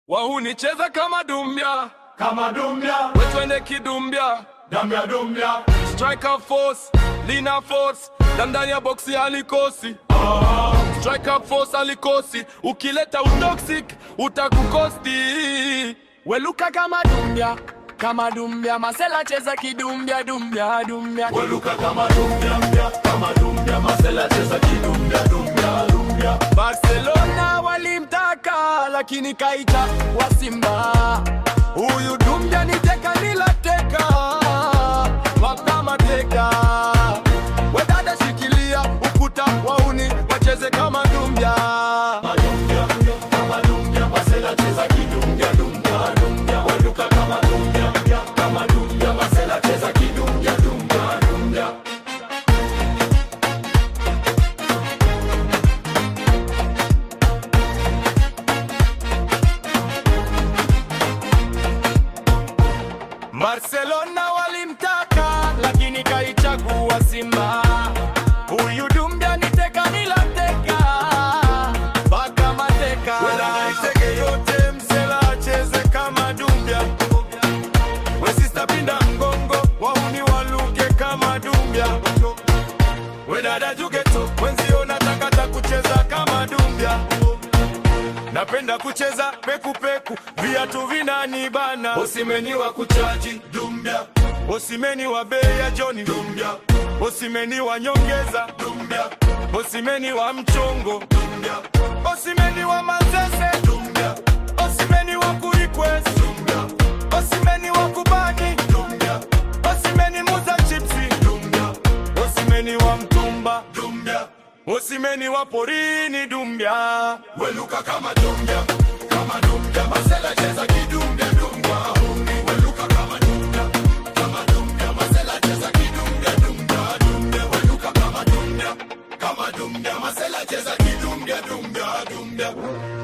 wahunicheza kama dumbia kama dumbia wetwende kidumbia dambia dumbia striker force lina force na ndani ya boksi alikosi striker force alikosi ukileta utoxic utakukosti weluka kama dumbia kama dumbia masela cheza kidumbia dumbia dumbia weluka kama dumbia mbia kama dumbia masela cheza kidumbia dumbia dumbia Barcelona walimtaka lakini kaita wa Simba. Huyu dumbia ni teka nilateka wakamateka. Wedada shikilia ukuta wauni wacheze kama dumbia. madumbia kama dumbia masela cheza kidumbia dumbia dumbia weluka kama dumbia mbia kama dumbia masela cheza kidumbia dumbia dumbia Barcelona walimtaka lakini kaichagua Simba. Huyu dumbia ni teka nilateka mpaka mateka. Iteke yote msela acheze kama dumbia. Wesista pinda mgongo wauni waluke kama dumbia. Wedada jugeto mwenzio nataka kucheza kama dumbia. Napenda kucheza pekupeku, viatu vinanibana. Osimeni wa kuchaji dumbia Osimeni wa bei ya Joni, dumbia Osimeni wa nyongeza, dumbia Osimeni wa mchongo, dumbia Osimeni wa mazese, dumbia Osimeni wa kurequest, dumbia Osimeni wa kubani, dumbia Osimeni muza chipsi, dumbia Osimeni wa mtumba, dumbia Osimeni wa porini dumbia. weluka kama dumbia kama dumbia masela cheza kidumbia dumbia weluka kama dumbia kama dumbia masela cheza kidumbia dumbia dumbia weluka kama dumbia kama dumbia masela cheza kidumbia dumbia dumbia